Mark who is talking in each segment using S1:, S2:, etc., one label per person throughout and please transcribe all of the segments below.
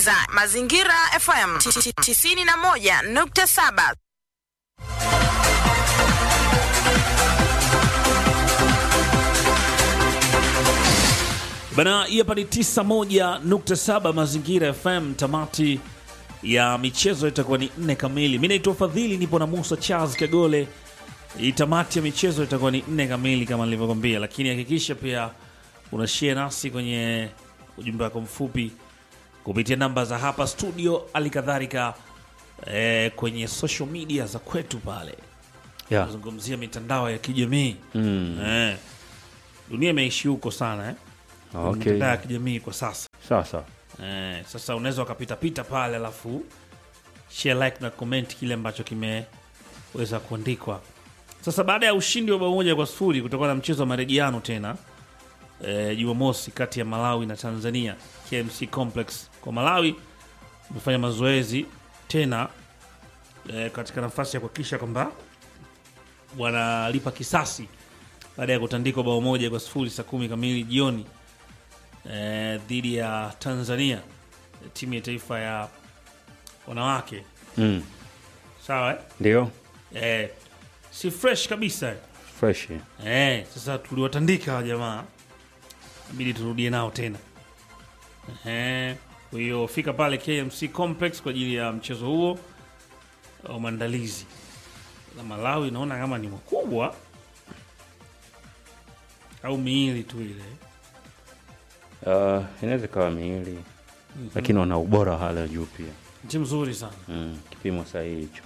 S1: unasikiliza Mazingira FM 91.7.
S2: Bana, hii hapa ni 91.7 Mazingira FM. Tamati ya michezo itakuwa ni nne kamili. Mi naitwa Fadhili, nipo na Musa Charles Kagole. Hii tamati ya michezo itakuwa ni nne kamili kama nilivyokwambia, lakini hakikisha pia unashare nasi kwenye ujumbe wako mfupi kupitia namba za hapa studio, hali kadhalika eh, kwenye social media za kwetu pale
S3: Yeah.
S2: kuzungumzia mitandao ya kijamii
S3: Mm.
S2: eh, dunia imeishi huko sana eh?
S3: Okay.
S2: mitandao ya kijamii kwa sasa
S3: Sawa sawa.
S2: eh, sasa unaweza ukapitapita pale alafu share like na comment kile ambacho kimeweza kuandikwa sasa baada ya ushindi wa bao moja kwa sifuri kutokana na mchezo wa marejiano tena eh, jumamosi kati ya malawi na tanzania kmc complex kwa malawi umefanya mazoezi tena eh, katika nafasi ya kuhakikisha kwamba wanalipa kisasi baada ya kutandikwa bao moja kwa sifuri saa kumi kamili jioni eh, dhidi ya Tanzania timu ya taifa ya wanawake
S3: Mm.
S2: sawa eh?
S3: Ndio.
S2: Eh, si fresh kabisa eh.
S3: Fresh.
S2: Eh, sasa tuliwatandika hawa jamaa inabidi turudie nao tena eh, kwa hiyo fika pale KMC Complex kwa ajili ya mchezo huo wa maandalizi na Malawi naona kama ni mkubwa au miili tu ile
S3: Uh, inaweza ikawa miili lakini wana ubora wa hali ya juu pia.
S2: timu nzuri sana
S3: Mm. Kipimo sahihi hicho.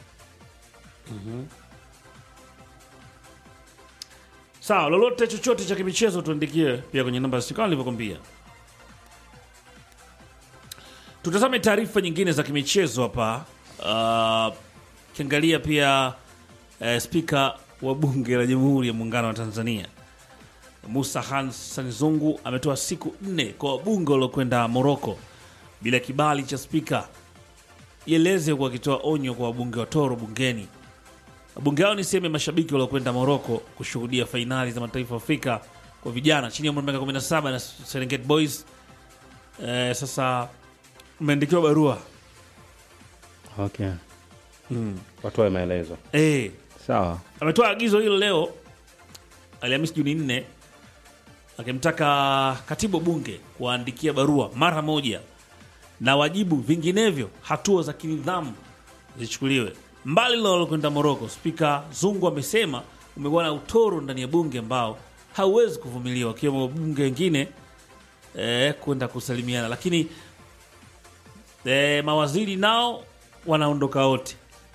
S2: sawa lolote chochote cha kimichezo tuandikie pia kwenye namba kama nilivyokwambia tutazame taarifa nyingine za kimichezo hapa uh, kiangalia pia uh, spika wa bunge la jamhuri ya muungano wa tanzania musa hassan zungu ametoa siku nne kwa wabunge waliokwenda moroko bila kibali cha spika ieleze huku akitoa onyo kwa wabunge wa toro bungeni Wabunge hao ni sehemu ya mashabiki waliokwenda Moroko kushuhudia fainali za mataifa ya Afrika kwa vijana chini ya umri wa miaka 17 na Serengeti Boys. Eh, sasa umeandikiwa barua
S3: Okay. Watoe maelezo.
S2: eh,
S3: Sawa.
S2: ametoa agizo hilo leo Alhamisi Juni 4 akimtaka katibu wa bunge kuwaandikia barua mara moja na wajibu, vinginevyo hatua za kinidhamu zichukuliwe. Mbali na walokwenda Moroko, Spika Zungu amesema umekuwa na utoro ndani ya bunge ambao hauwezi kuvumiliwa, wakiwemo wabunge wengine eh, kwenda kusalimiana, lakini eh, mawaziri nao wanaondoka wote.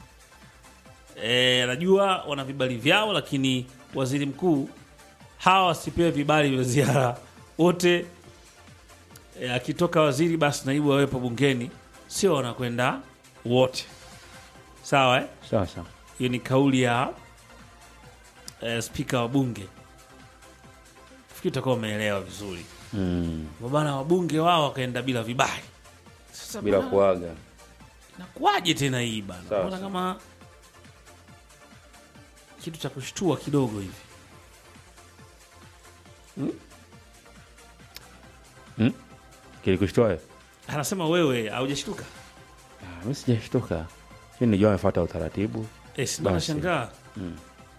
S2: Eh, najua wana vibali vyao, lakini waziri mkuu hawa wasipewe vibali vya ziara wote. E, akitoka waziri basi naibu wawepo bungeni, sio wanakwenda wote. Sawa eh?
S3: Sawa sawa.
S2: Hiyo ni kauli ya e, spika wa bunge. Fikiri utakuwa umeelewa vizuri
S3: Mm.
S2: bana, wabunge wao wakaenda bila vibali. Sasa
S3: Bila
S2: bana,
S3: kuaga.
S2: inakuwaje tena hii bana?
S3: Sawa,
S2: Naona
S3: sawa.
S2: kama kitu cha kushtua kidogo hivi.
S3: Kilikushtoa?
S2: Anasema wewe haujashtuka?
S3: Ah, mimi sijashtuka. Mimi nijua amefuata utaratibu.
S2: Eh, si ndo
S3: Basi.
S2: nashangaa.
S3: Mm.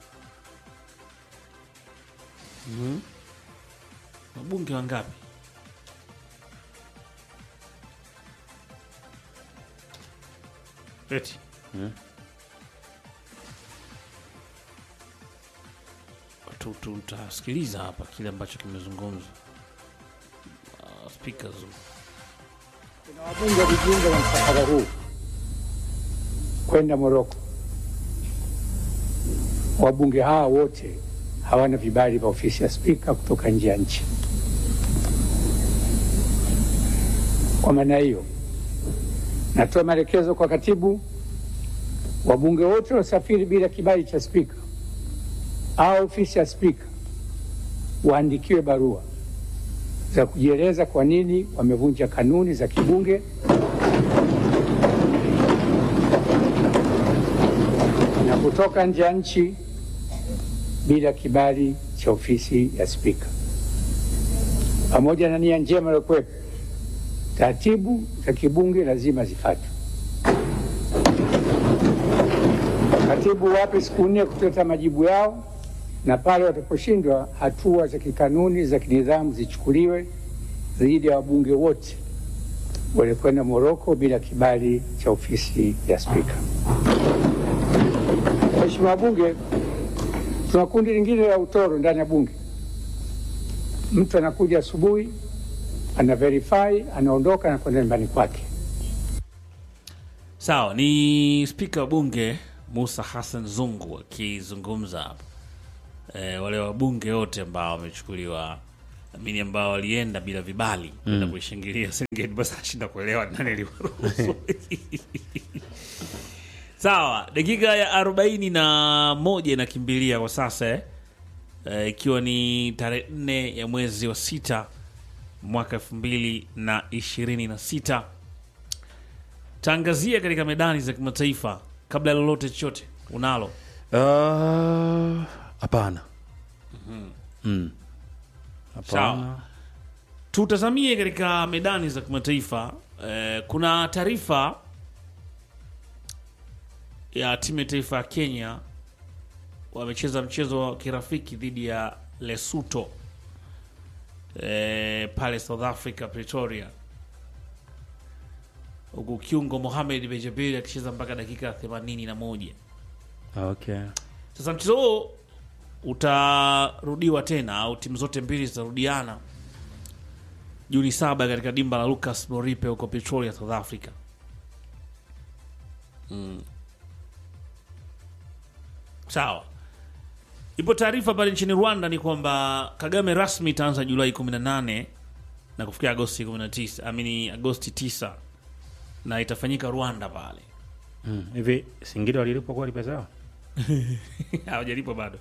S2: Mhm. Wabunge wangapi? Eti.
S3: Mm.
S2: Tu- tu- Tutasikiliza hapa kile ambacho kimezungumzwa. Uh, Spika Zungu.
S4: Kuna wabunge walijiunga na msafara huu kwenda Moroko. Wabunge hawa wote hawana vibali vya ofisi ya spika kutoka nje ya nchi. Kwa maana hiyo, natoa maelekezo kwa katibu, wabunge wote waliosafiri bila kibali cha spika au ofisi ya spika waandikiwe barua za kujieleza kwa nini wamevunja kanuni za kibunge na kutoka nje ya nchi bila kibali cha ofisi ya spika. Pamoja na nia njema iliyokuwepo, taratibu za kibunge lazima zifuatwe. Katibu wape siku nne kuleta majibu yao, na pale wataposhindwa, hatua za kikanuni za kinidhamu zichukuliwe dhidi ya wabunge wote walikwenda Moroko bila kibali cha ofisi ya Spika. Waheshimiwa wabunge, tuna kundi lingine la utoro ndani ya bunge. Mtu anakuja asubuhi, ana verify, anaondoka na kwenda nyumbani kwake.
S2: Sawa, ni spika wa bunge Musa Hassan Zungu akizungumza hapa. E, wale wabunge wote ambao wamechukuliwa amini ambao walienda bila vibali kwenda kuishangilia Serengeti, basi ashinda kuelewa nani aliwaruhusu. Sawa, dakika ya arobaini na moja inakimbilia kwa sasa eh? Eh, ikiwa ni tarehe nne ya mwezi wa sita mwaka elfu mbili na ishirini na sita taangazia katika medani za kimataifa kabla ya lolote chochote unalo
S3: Ah, hapana Mm.
S2: Sawa.
S3: hapana
S2: tutazamie katika medani za kimataifa eh, kuna taarifa ya timu ya taifa ya Kenya wamecheza mchezo wa kirafiki dhidi ya Lesotho eh, pale South Africa Pretoria, huku kiungo Mohamed Bejabiri akicheza mpaka dakika 81.
S3: okay
S2: Sasa mchezo huo utarudiwa tena au timu zote mbili zitarudiana Juni saba katika dimba la Lucas Moripe huko Pretoria, South Africa. Mm. Sawa. Ipo taarifa pale nchini Rwanda ni kwamba Kagame rasmi itaanza Julai 18 na kufikia Agosti 19, amini Agosti 9 na itafanyika Rwanda pale.
S3: Mm. hivi Singida walilipwa kweli pesa yao
S2: hawajalipwa bado.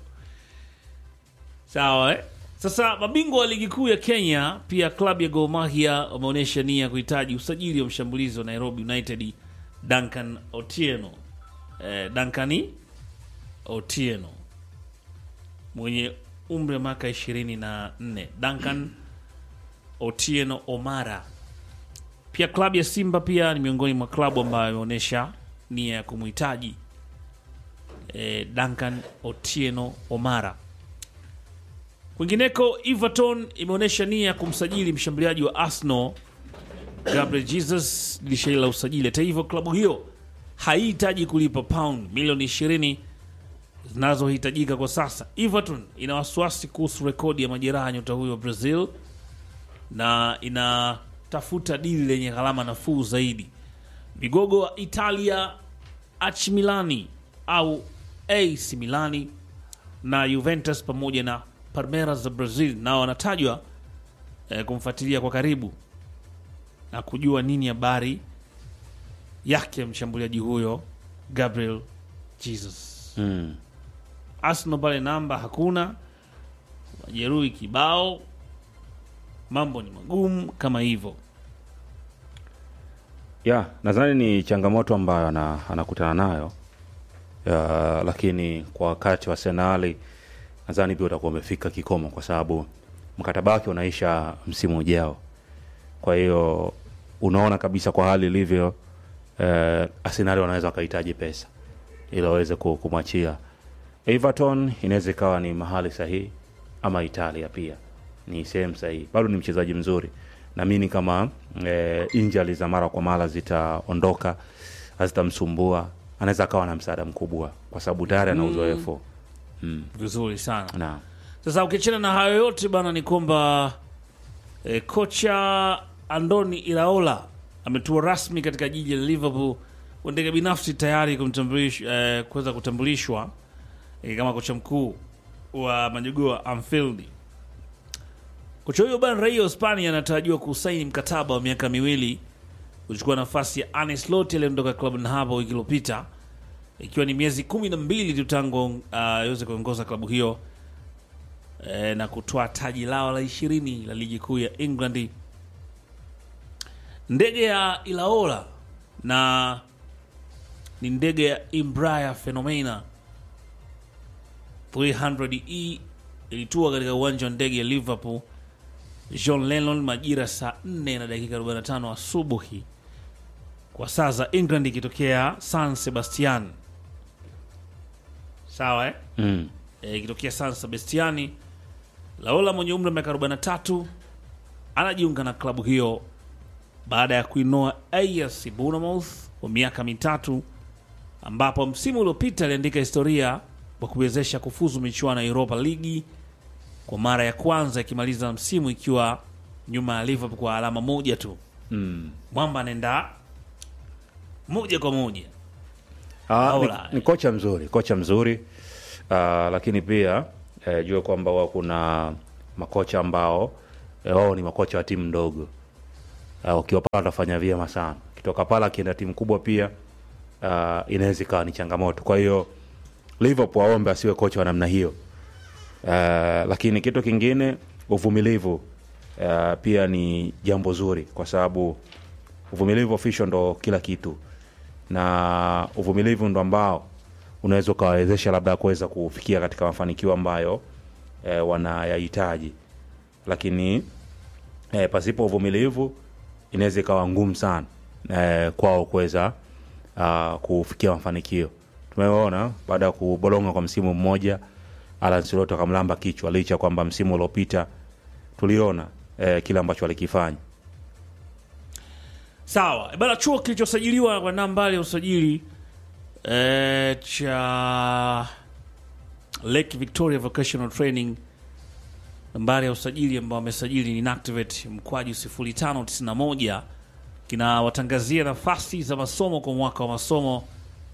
S2: Sawa eh? Sasa mabingwa wa ligi kuu ya Kenya, pia klabu ya Gor Mahia wameonyesha nia ya kuhitaji usajili wa mshambulizi wa Nairobi United Duncan Otieno. Eh, Duncan Otieno mwenye umri wa miaka 24. Duncan Otieno Omara. Pia klabu ya Simba pia ni miongoni mwa klabu ambayo imeonyesha nia ya kumhitaji eh, Duncan Otieno Omara. Kwingineko, Everton imeonyesha nia ya kumsajili mshambuliaji wa Arsenal Gabriel Jesus dirisha hili la usajili. Hata hivyo, klabu hiyo haihitaji kulipa pound milioni 20 zinazohitajika kwa sasa. Everton ina wasiwasi kuhusu rekodi ya majeraha ya nyota huyo wa Brazil na inatafuta dili lenye gharama nafuu zaidi. Vigogo wa Italia AC Milani au AC Milani na Juventus pamoja na Palmeiras za Brazil nao wanatajwa eh, kumfuatilia kwa karibu na kujua nini habari yake mshambuliaji huyo Gabriel Jesus.
S3: mm.
S2: Arsenal pale namba hakuna, majeruhi kibao, mambo ni magumu kama hivyo.
S3: ya nadhani ni changamoto ambayo ana, anakutana nayo ya, lakini kwa wakati wa Arsenali nadhani pia utakuwa umefika kikomo kwa sababu mkataba wake unaisha msimu ujao. Kwa hiyo unaona kabisa kwa hali ilivyo, eh, Arsenali wanaweza wakahitaji pesa ili waweze ku- kumwachia. Everton inaweza ikawa ni mahali sahihi, ama Italia pia ni sehemu sahihi. Bado ni mchezaji mzuri, naamini kama eh, injali za mara kwa mara zitaondoka, hazitamsumbua, anaweza akawa na msaada mkubwa kwa sababu tayari ana uzoefu
S2: Vizuri sana.
S3: na
S2: Sasa ukiachana na hayo yote bana, ni kwamba e, kocha Andoni Iraola ametua rasmi katika jiji la Liverpool kwa ndege binafsi tayari kumtambulish- eh, kuweza kutambulishwa e, kama kocha mkuu wa majogoo wa Anfield. Kocha huyo bana, raia wa Hispania, anatarajiwa kusaini mkataba wa miaka miwili kuchukua nafasi ya Arne Slot aliyeondoka klabu na hapo wiki iliyopita, ikiwa ni miezi kumi na mbili tu tangu aweze kuongoza klabu hiyo eh, na kutoa taji lao la ishirini la ligi kuu ya England. Ndege ya Ilaola na ni ndege ya Embraer Phenomena 300E ilitua katika uwanja wa ndege ya Liverpool John Lennon majira saa 4 na dakika 45 asubuhi kwa saa za England, ikitokea San Sebastian. Sawa eh?
S3: mm.
S2: Eh, ikitokea San Sebastiani. Laola mwenye umri wa miaka 43 anajiunga na klabu hiyo baada ya kuinoa AS Bournemouth kwa miaka mitatu, ambapo msimu uliopita aliandika historia kwa kuwezesha kufuzu michuano ya Europa League kwa mara ya kwanza, ikimaliza msimu ikiwa nyuma ya Liverpool kwa alama moja tu.
S3: Mm.
S2: Mwamba anaenda moja kwa moja.
S3: Ah, ni,
S2: Aula.
S3: ni kocha mzuri kocha mzuri ah, lakini pia eh, jue kwamba wao kuna makocha ambao eh, wao ni makocha wa timu ndogo uh, ukiwa pale atafanya vyema sana kitoka pale akienda timu kubwa pia uh, inaweza ikawa ni changamoto kwa hiyo Liverpool aombe asiwe kocha wa namna hiyo uh, lakini kitu kingine uvumilivu uh, pia ni jambo zuri kwa sababu uvumilivu official ndo kila kitu na uvumilivu ndo ambao unaweza ukawawezesha labda kuweza kufikia katika mafanikio ambayo e, wanayahitaji lakini e, pasipo uvumilivu inaweza ikawa ngumu sana e, kwao kuweza ah, kufikia mafanikio tumeona baada ya kubolonga kwa msimu mmoja Alan Slot akamlamba kichwa licha kwamba msimu uliopita tuliona e, kile ambacho alikifanya
S2: Sawa bana, chuo kilichosajiliwa kwa nambari ya usajili eh, cha Lake Victoria Vocational Training, nambari ya usajili ambao wamesajili ni inactivate mkwaju 0591 kinawatangazia nafasi za masomo kwa mwaka wa masomo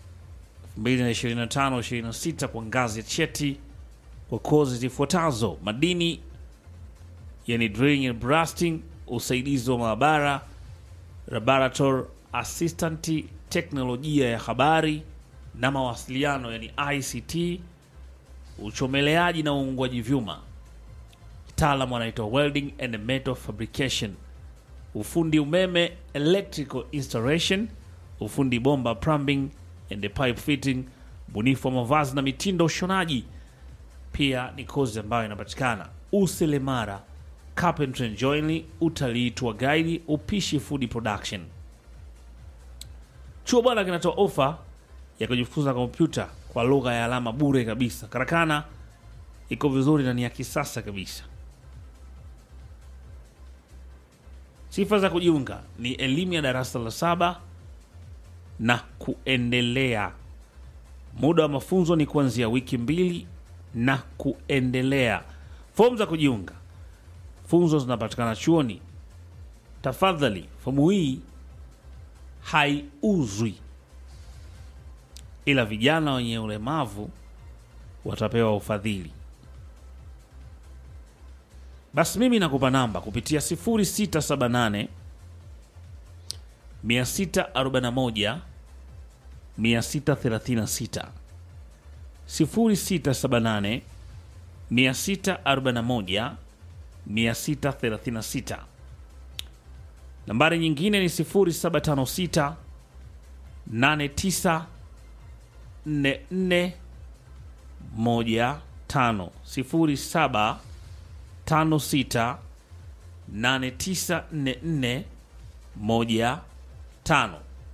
S2: 2025-26 kwa ngazi ya cheti kwa kozi zifuatazo: madini, yani drilling and blasting, usaidizi wa maabara laboratory assistant, teknolojia ya habari na mawasiliano yani ICT, uchomeleaji na uungwaji vyuma, kitaalamu anaitwa welding and metal fabrication, ufundi umeme electrical installation, ufundi bomba plumbing and pipe fitting, ubunifu wa mavazi na mitindo ushonaji. Pia ni kozi ambayo inapatikana uselemara carpentry and joinery, utalii, tour guide, upishi, food production. Chuo bwana kinatoa ofa ya kujifunza kompyuta kwa lugha ya alama bure kabisa. Karakana iko vizuri na ni ya kisasa kabisa. Sifa za kujiunga ni elimu ya darasa la saba na kuendelea. Muda wa mafunzo ni kuanzia wiki mbili na kuendelea. Fomu za kujiunga funzo zinapatikana chuoni. Tafadhali, fomu hii haiuzwi, ila vijana wenye ulemavu watapewa ufadhili. Basi mimi nakupa namba kupitia 0678 641 636 0678 641 636. Nambari nyingine ni 0756 89 44 15 0756 8944 15.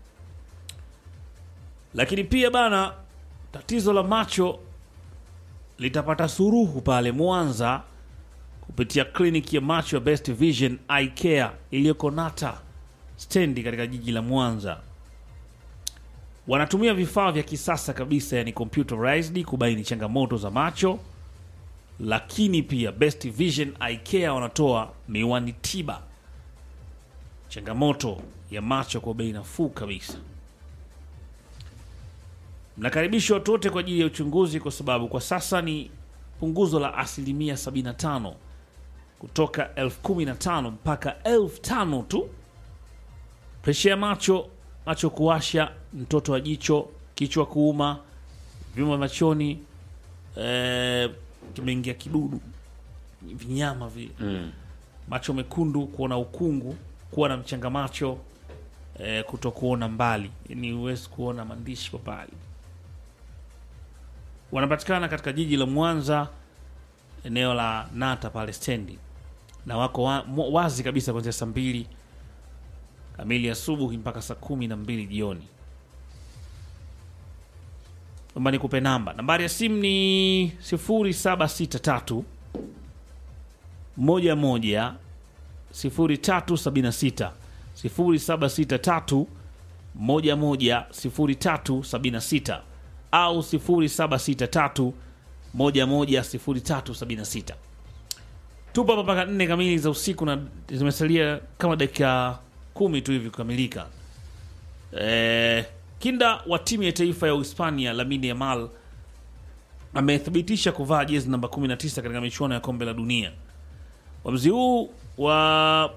S2: Lakini pia bana, tatizo la macho litapata suruhu pale Mwanza kupitia kliniki ya macho ya Best Vision Eye Care iliyoko Nata stendi katika jiji la Mwanza. Wanatumia vifaa vya kisasa kabisa, yani computerized kubaini changamoto za macho, lakini pia Best Vision Eye Care wanatoa miwani tiba changamoto ya macho kwa bei nafuu kabisa. Mnakaribishwa watu wote kwa ajili ya uchunguzi, kwa sababu kwa sasa ni punguzo la asilimia 75 kutoka elfu kumi na tano mpaka elfu tano tu. Presha ya macho, macho kuwasha, mtoto wa jicho, kichwa kuuma, vyuma machoni, eh, kimeingia kidudu, vinyama vile
S3: mm.
S2: macho mekundu, kuona ukungu, kuwa na mchanga macho, eh, kuto kuona mbali, yani huwezi kuona maandishi kwa mbali. Wanapatikana katika jiji la Mwanza, eneo la Nata pale stendi. na wako wa, mo- wazi kabisa kuanzia saa mbili kamili asubuhi mpaka saa kumi na mbili jioni. Naomba nikupe namba. Nambari ya simu ni 0763 moja moja 0376 0763 moja moja 0376 au 0763 moja moja 0376. Tupo hapa mpaka nne kamili za usiku na zimesalia kama dakika kumi tu hivi kukamilika. Eh, kinda wa timu ya taifa ya Uhispania Lamine Yamal amethibitisha kuvaa jezi namba 19 katika michuano ya kombe la dunia. Uamuzi huu wa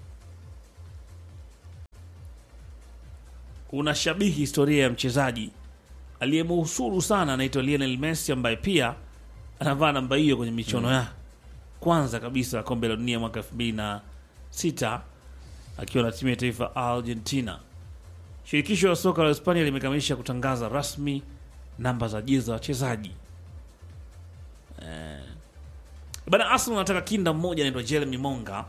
S2: unashabihi historia ya mchezaji aliyemuhusuru sana anaitwa Lionel Messi ambaye pia anavaa namba hiyo kwenye michuano ya kwanza kabisa ya kombe la dunia mwaka 2006 akiwa na timu ya taifa Argentina. Shirikisho la soka la Hispania limekamilisha kutangaza rasmi namba za jezi za wachezaji. Eh, bana Arsenal anataka kinda mmoja anaitwa Jeremy Monga.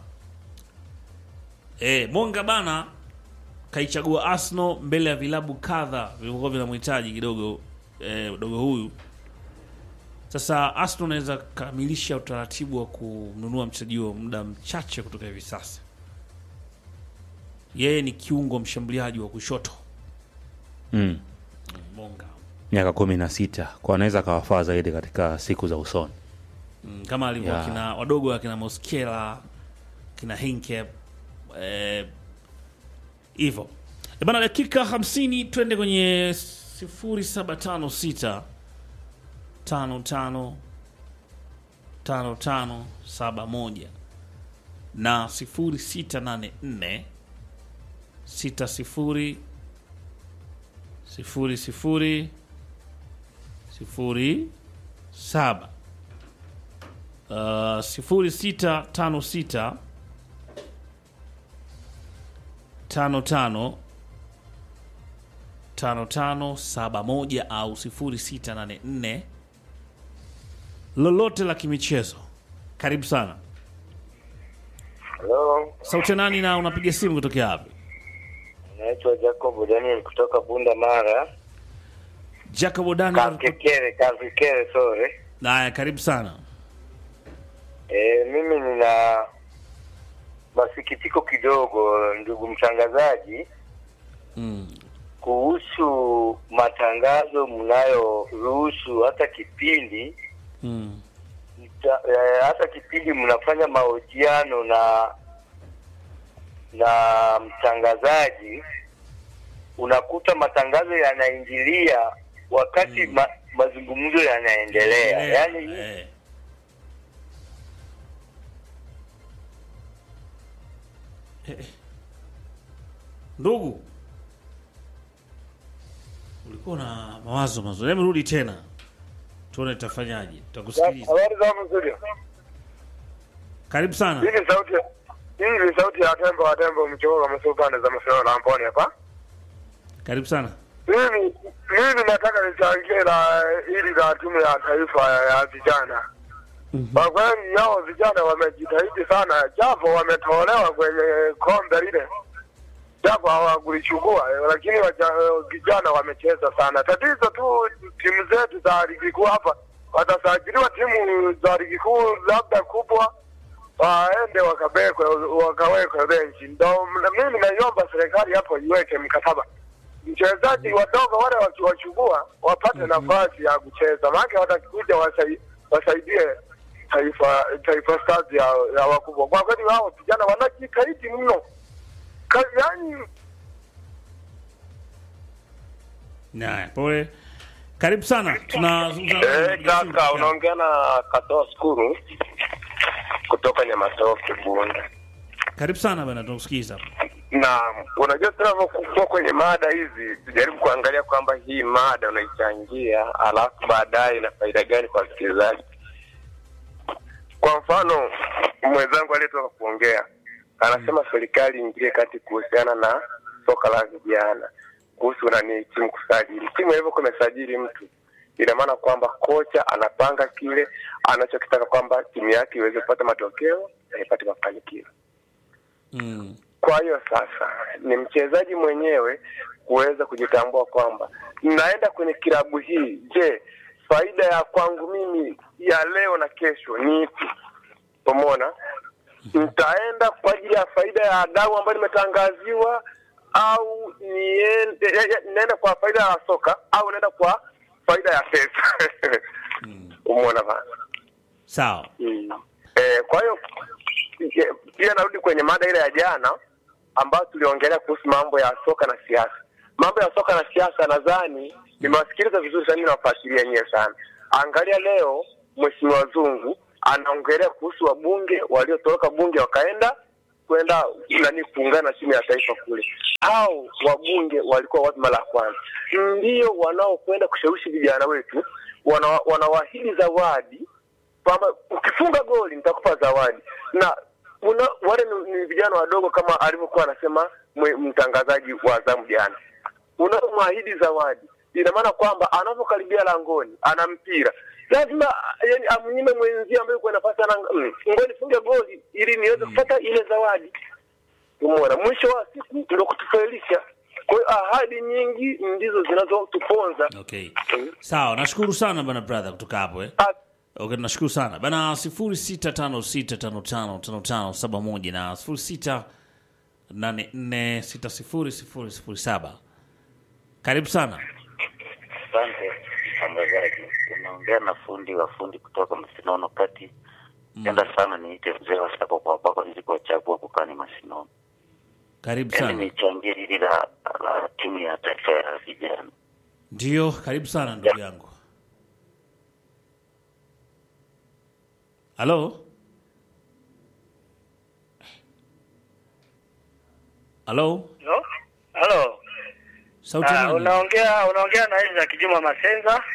S2: Eh, Monga bana kaichagua Arsenal mbele ya vilabu kadha vilivyokuwa vinamhitaji kidogo eh, dogo huyu. Sasa Arsenal anaweza kamilisha utaratibu wa kumnunua mchezaji huo muda mchache kutoka hivi sasa. Yeye ni kiungo mshambuliaji wa kushoto
S3: mm.
S2: Monga.
S3: miaka kumi na sita kwa anaweza akawafaa zaidi katika siku za usoni
S2: Mm, kama alivyo
S3: Yeah.
S2: kina wadogo akina Moskela kina Hinke eh, hivyo e bana, dakika 50 twende kwenye 0756 55 55 71 na 0684 60 00 sifuri saba uh, sifuri sita tano sita tano tano tano tano saba moja au sifuri sita nane nne lolote la kimichezo. Karibu sana.
S5: Halo,
S2: Sauti ya nani na unapiga simu kutokea wapi?
S5: naitwa Jacob Daniel kutoka Bunda Mara.
S2: Jacob Daniel.
S5: Kakekere, Kakekere, sorry.
S2: Haya, karibu sana.
S5: E, mimi nina masikitiko kidogo ndugu mtangazaji
S2: Mm.
S5: kuhusu matangazo mnayoruhusu hata kipindi
S2: Mm.
S5: mta, e, hata kipindi mnafanya mahojiano na na mtangazaji unakuta matangazo yanaingilia wakati ma, mazungumzo yanaendelea yaani
S2: Eh. Eh. Ndugu, ulikuwa na mawazo mazuri. Hebu rudi tena tuone tutafanyaje. Tutakusikiliza.
S6: Habari za hapo studio.
S2: Karibu sana.
S6: Hii ni sauti hii ni sauti ya tembo wa tembo mchoro kama pande za masuala na Amboni hapa.
S2: Karibu sana.
S6: Mimi mimi nataka nichangie la ili la timu ya taifa ya vijana. Kwa kweli hao vijana wamejitahidi sana, japo wametolewa kwenye kombe lile, japo hawakulichukua, lakini waja, vijana wamecheza sana. Tatizo tu timu zetu za ligi kuu hapa, watasajiliwa timu za ligi kuu labda kubwa, waende wakabekwe wakawekwe benchi. Ndo m- mimi naiomba serikali hapo iweke mkataba mchezaji wadogo wale wakiwachukua wapate nafasi ya kucheza, maana watakuja wasai, wasaidie taifa taifa stars ya, ya wakubwa. Kwa kweli wao vijana wanajitahidi mno, Ka- yaani
S2: Haya, pole. Karibu sana. Tunazungumza
S6: Eh, kaka unaongea na Katoa Skuru kutoka Nyamatoke Bunda.
S2: Karibu sana bana, tunakusikiza.
S6: na unajua tunavyokuwa kwenye mada hizi tujaribu kuangalia kwamba hii mada unaichangia alafu baadaye ina faida gani kwa wasikilizaji kwa mfano mwenzangu aliyetoka kuongea anasema serikali iingilie kati kuhusiana na soka la vijana kuhusu nani timu kusajili timu ilivyokuwa imesajili mtu ina maana kwamba kocha anapanga kile anachokitaka kwamba timu yake iweze kupata matokeo haipati mafanikio.
S2: Mm.
S6: Kwa hiyo sasa ni mchezaji mwenyewe kuweza kujitambua kwamba naenda kwenye kilabu hii, je, faida ya kwangu mimi ya leo na kesho ni ipi? Umeona, nitaenda kwa ajili ya faida ya dau ambayo nimetangaziwa au niende ya- ya- naenda kwa faida ya soka au naenda kwa faida ya pesa? Umeona bana.
S2: Sawa.
S6: Mm. Eh, kwa hiyo eh, pia narudi kwenye mada ile ya jana ambayo tuliongelea kuhusu mambo ya soka na siasa. Mambo ya soka na siasa, nadhani nimewasikiliza vizuri sana, nawafuatilia nyewe sana. Angalia leo Mheshimiwa Zungu anaongelea kuhusu wabunge waliotoroka bunge wakaenda kwenda nani kuungana na timu ya taifa kule. Hao wabunge walikuwa wapi mara ya kwanza? Ndio wanaokwenda kushawishi vijana wetu, wana- wanawaahidi zawadi kwamba ukifunga goli nitakupa zawadi na una, wale ni, ni vijana wadogo kama alivyokuwa anasema mwe- mtangazaji wa zamu jana. Unapomwahidi zawadi, ina maana kwamba anapokaribia langoni ana mpira lazima yani, amnyime mwenzie ambaye yuko nafasi ana mm, ngoja nifunge goli ili niweze kupata ile zawadi. Umeona, mwisho wa siku ndio kutufailisha. Kwa hiyo ahadi nyingi ndizo zinazotuponza.
S2: Okay. Sawa, nashukuru sana bana brother kutoka hapo eh.
S6: Ah,
S2: Okay, nashukuru sana bana, sifuri sita tano sita tano tano tano tano saba moja na sifuri sita nane nne sita sifuri sifuri sifuri saba. Karibu sana.
S7: Asante mtangazaji, unaongea na fundi wa fundi kutoka Masinono kati. Penda sana niite mzee wa sako kwa baba nilikochagua kukani Masinono.
S2: Karibu
S7: Yaani
S2: sana.
S7: nichangie hili la, la timu ya taifa ya vijana.
S2: Ndio, karibu sana ndugu yangu. Halo? Halo?
S8: Halo? Halo.
S2: Sauti
S8: Ah,
S2: nani?
S8: unaongea unaongea na Isaac Juma Masenza.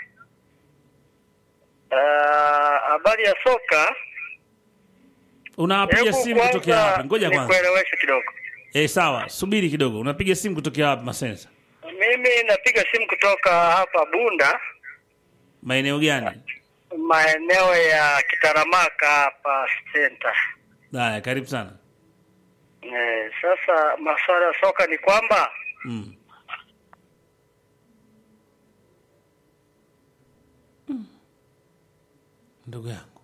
S8: Ah, habari ya soka.
S2: Unapiga
S8: Hebu
S2: simu kutokea
S8: kwanza
S2: wapi? Ngoja kwanza.
S8: Nikueleweshe kidogo.
S2: Eh, sawa, subiri kidogo. Unapiga simu kutokea wapi Masensa?
S8: Mimi napiga simu kutoka hapa Bunda,
S2: Maeneo gani?
S8: maeneo ya Kitaramaka hapa center.
S2: Haya, karibu sana.
S8: Eh, sasa masuala ya soka ni kwamba
S2: Mm. Mm. Ndugu yangu.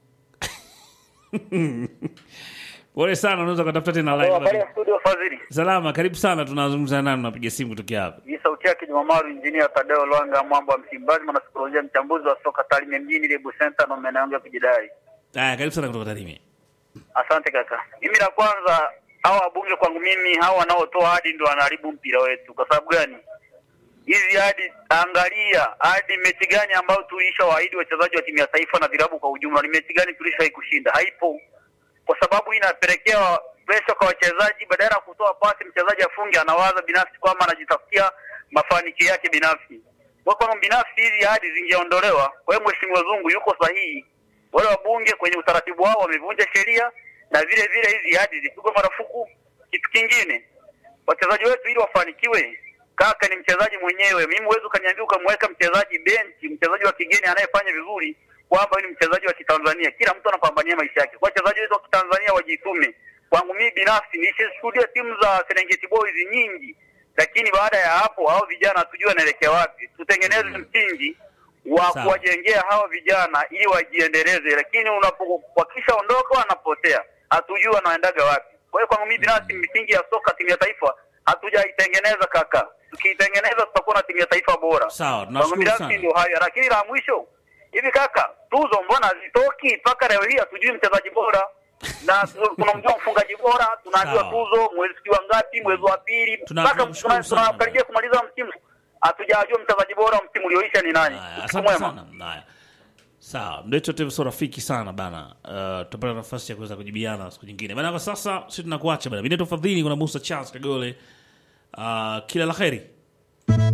S2: Pole sana, unaweza kutafuta tena
S8: habari
S2: live.
S8: ya studio Fadhili.
S2: Salama, karibu sana. Tunazungumza nani? Unapiga simu kutokea hapa?
S8: Hii sauti yake Jumamaru Injinia Tadeo Lwanga Mwambo wa Msimbazi, mwanasikolojia mchambuzi wa soka Tarime mjini Lebu Center na maeneo yangu ya kujidai.
S2: Haya, karibu sana kutoka Tarime.
S8: Asante kaka. Mimi la kwanza, hawa wabunge kwangu mimi, hawa wanaotoa hadi ndio wanaharibu mpira wetu. Kwa sababu gani? Hizi hadi, angalia hadi mechi gani ambayo tulisha waahidi wachezaji wa timu ya taifa na vilabu kwa ujumla, ni mechi gani tulishawahi kushinda? Haipo, kwa sababu hii inapelekea presha kwa wachezaji. Badala ya kutoa pasi mchezaji afunge, anawaza binafsi kwamba anajitafutia mafanikio yake binafsi. Kwa kwamba binafsi hizi hadi zingeondolewa. Kwa hiyo Mheshimiwa Zungu yuko sahihi wale wabunge kwenye utaratibu wao wamevunja sheria na vile vile hizi hadi zipigwe marufuku. Kitu kingine, wachezaji wetu ili wafanikiwe, kaka ni mchezaji mwenyewe. Mimi huwezi ukaniambia ukamweka mchezaji benchi, mchezaji wa kigeni anayefanya vizuri kwamba huyu ni mchezaji wa Kitanzania. Kila mtu anapambania maisha yake. Kwa wachezaji wetu wa Kitanzania wajitume. Kwangu mimi binafsi nishishuhudia timu za Serengeti Boys nyingi, lakini baada ya hapo hao vijana hatujui wanaelekea wapi. Tutengeneze msingi wa
S2: Sawa.
S8: kuwajengea hawa vijana ili wajiendeleze, lakini unapo wakishaondoka wanapotea, hatujui wanaendaga wapi. Kwa hiyo kwangu mimi binafsi, misingi ya soka timu ya taifa hatujaitengeneza kaka. Tukiitengeneza tutakuwa na timu ya taifa bora.
S2: Sawa,
S8: Kwangu
S2: tunashukuru
S8: binafsi
S2: sana.
S8: ndio hayo, lakini la mwisho hivi kaka, tuzo mbona hazitoki mpaka leo hii? Hatujui mchezaji bora na tunamjua mfungaji bora, tunajua
S2: Sawa.
S8: tuzo mwezi wa ngapi, mwezi wa pili,
S2: Tuna-
S8: mpaka
S2: tunamshukuru
S8: tuna-
S2: sana.
S8: tunakaribia kumaliza msimu, hatujajua mchezaji bora wa msimu ulioisha ni nani.
S2: Haya,
S8: Siku
S2: asante
S8: mwema.
S2: sana. Haya. Sawa, mdeto tevu sio rafiki sana bana. Uh, tutapata nafasi ya kuweza kujibiana siku nyingine. Bana kwa sasa sisi tunakuacha bana. Mimi ni Fadhili kuna Musa Charles Kagole. Uh, kila la kheri.